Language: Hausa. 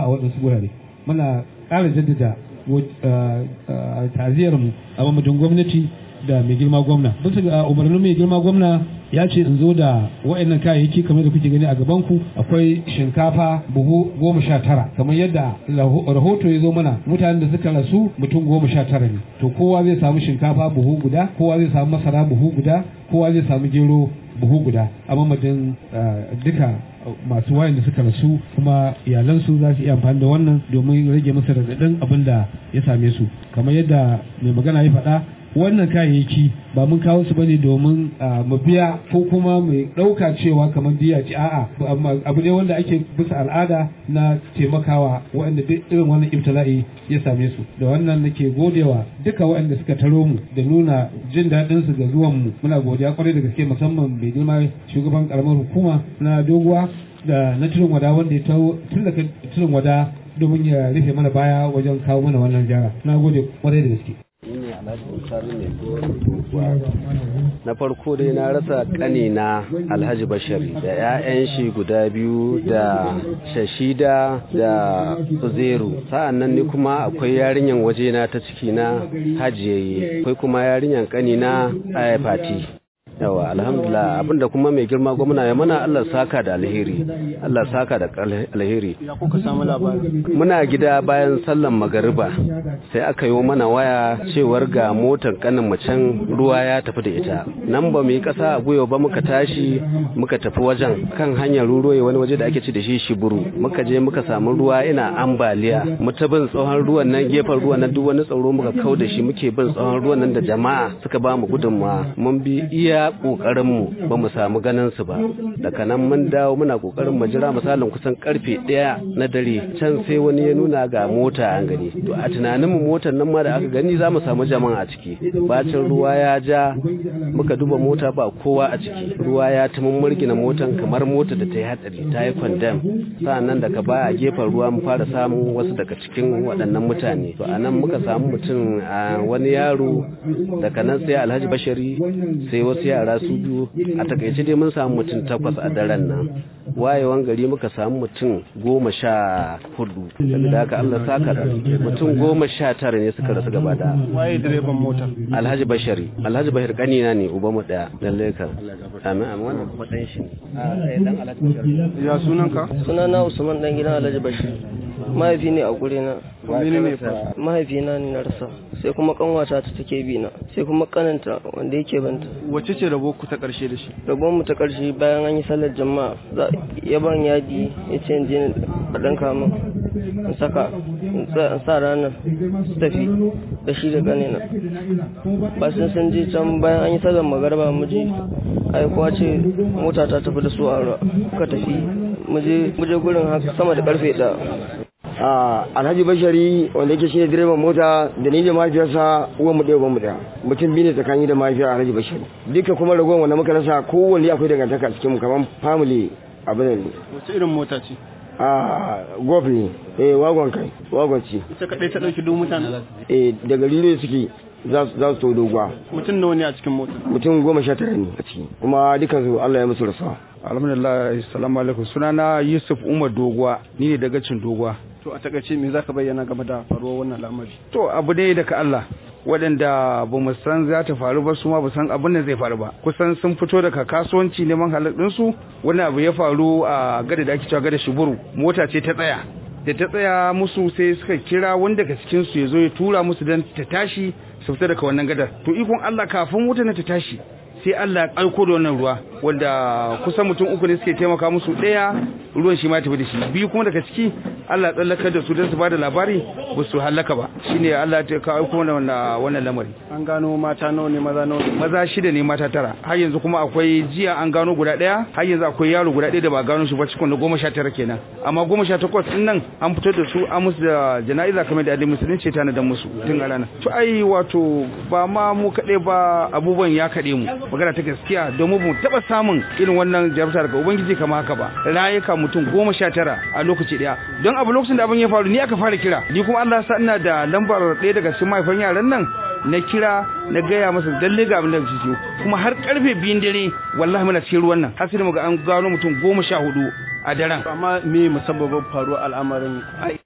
a waɗansu gurare muna ƙara jaddada ta'aziyarmu a mamadin gwamnati da mai girma gwamna bisa ga umarnin mai girma gwamna ya ce in zo da wa'annan kayayyaki kamar da kuke gani a gaban ku akwai shinkafa buhu goma sha tara kamar yadda rahoto ya zo mana mutanen da suka rasu mutum goma sha tara ne to kowa zai samu shinkafa buhu guda kowa zai samu masara buhu guda kowa zai samu gero buhu guda a mamadin duka masu wayan da suka rasu kuma iyalansu za su iya amfani da wannan domin rage masa raɗaɗin abin da ya same su kamar yadda mai magana ya faɗa wannan kayayyaki ba mun kawo su bane domin mu biya ko kuma mu ɗauka cewa kamar diya ce a'a abu ne wanda ake bisa al'ada na taimakawa waɗanda duk irin wannan ibtila'i ya same su da wannan nake godewa duka waɗanda suka taro mu da nuna jin daɗin su ga zuwan mu muna godiya kwarai da gaske musamman mai girma shugaban karamar hukuma na doguwa da na turin wada wanda ya taho tun daga turin wada domin ya rufe mana baya wajen kawo mana wannan jara na gode kwarai da gaske na farko dai na rasa kanina alhaji bashari da 'ya'yan shi guda biyu da shashida da uzeru sa'an nan ni kuma akwai yarinyan wajena ta ciki na hajiyayi akwai kuma yarinyan kanina a fati yawa alhamdulillah abinda kuma mai girma gwamna ya mana Allah saka da alheri Allah saka da alheri ya kuka samu labari muna gida bayan sallan magariba sai aka yi mana waya cewar ga motar kanin macen ruwa ya tafi da ita nan ba mu yi kasa a gwiwa ba muka tashi muka tafi wajen kan hanyar ruroye wani waje da ake ci da shi shiburu muka je muka samu ruwa ina ambaliya mu ta bin tsohon ruwan nan gefen ruwan nan duk wani tsaro muka kau da shi muke bin tsohon ruwan nan da jama'a suka ba mu gudunmawa mun bi iya kokarin mu ba mu samu ganin su ba daga nan mun dawo muna kokarin mu jira misalin kusan karfe ɗaya na dare can sai wani ya nuna ga mota an gani to a tunanin mu motar nan ma da aka gani za mu samu jama'a a ciki bacin ruwa ya ja muka duba mota ba kowa a ciki ruwa ya ta mummurgina motan kamar mota da ta yi hatsari ta yi kwandam sa'annan daga baya a gefen ruwa mu fara samun wasu daga cikin waɗannan mutane to anan muka samu mutum a wani yaro daga nan sai alhaji bashari sai wasu yara su biyu a takaice dai mun samu mutum takwas a daren nan wayewan gari muka samu mutum goma sha hudu saboda haka Allah saka da mutum goma sha tara ne suka rasu gaba da waye direban mota Alhaji Bashari Alhaji Bashir kanina ne uba mu daya lalle ka amin amin wannan kuma dan shi ne a sai dan Alhaji Bashari ya sunanka sunana Usman dan gidan Alhaji Bashir mahaifi ne a guri na mene ne fa mahaifina ne na rasa sai kuma kanwata ta take bi na sai kuma kananta wanda yake banta wace ce rabo ku ta karshe da shi rabon mu ta karshe bayan an yi sallar jama'a za ya ban yadi ya ce in je a danka min in saka in sa ranar su tafi da shi da kanina ba sun sun je can bayan an yi sallar magarba mu je aikuwa ce mota ta tafi da su a ruwa ka tafi mu je gurin haka sama da karfe ɗaya alhaji bashari wanda yake shine direban mota da ni da mahaifiyarsa uwan mu ɗaya uwan mu ɗaya mutum biyu ne tsakani da mahaifiyar alhaji bashari duka kuma ragowar wanda muka rasa kowanne akwai dangantaka cikin mu kamar family abin ne wace irin mota ce a gof ne eh wagon kai wagon ce ita kadai ta dauki duk mutane eh daga rilo suke za su za su to dogwa mutum nawa ne a cikin mota mutum goma sha tara ne a ciki kuma dukansu Allah ya musu rasuwa alhamdulillah assalamu alaikum sunana yusuf umar doguwa ni ne daga cin doguwa to a takaice me zaka bayyana game da faruwar wannan al'amari to abu ne daga Allah waɗanda ba mu san za ta faru ba su ma ba san abin da zai faru ba kusan sun fito daga kasuwanci neman halak ɗinsu wani abu ya faru a gada da ake cewa gada shiburu mota ce ta tsaya da ta tsaya musu sai suka kira wanda daga cikin su ya zo ya tura musu don ta tashi su fita daga wannan gadar to ikon Allah kafin wuta ta tashi sai Allah ya aiko da wannan ruwa wanda kusan mutum uku ne suke taimaka musu ɗaya ruwan shi ma tafi da shi biyu kuma daga ciki Allah ya tsallakar da su don su bada labari ba su halaka ba shine Allah ya kawo aiko wannan wannan lamari an gano mata nawa ne maza nawa maza shida ne mata tara har yanzu kuma akwai jiya an gano guda ɗaya har yanzu akwai yaro guda ɗaya da ba gano shi ba cikin da goma sha tara kenan amma goma sha takwas ɗin nan an fito da su an musu da jana'iza kamar da addinin musulunci ta da musu tun a ranar to ai wato ba ma mu kaɗai ba abubuwan ya kaɗe mu magana ta gaskiya domin mu taɓa samun irin wannan jarabta daga ubangiji kama haka ba rayuka mutum goma sha tara a lokaci ɗaya don abu lokacin da abin ya faru ni aka fara kira ni kuma Allah sa ina da lambar ɗaya daga cikin mahaifan yaran nan na kira na gaya masa dalle ga abin da ciki kuma har karfe biyun dare wallahi muna cikin ruwan nan har sai muga an gano mutum goma sha hudu a daren amma me musabbabin faruwar al'amarin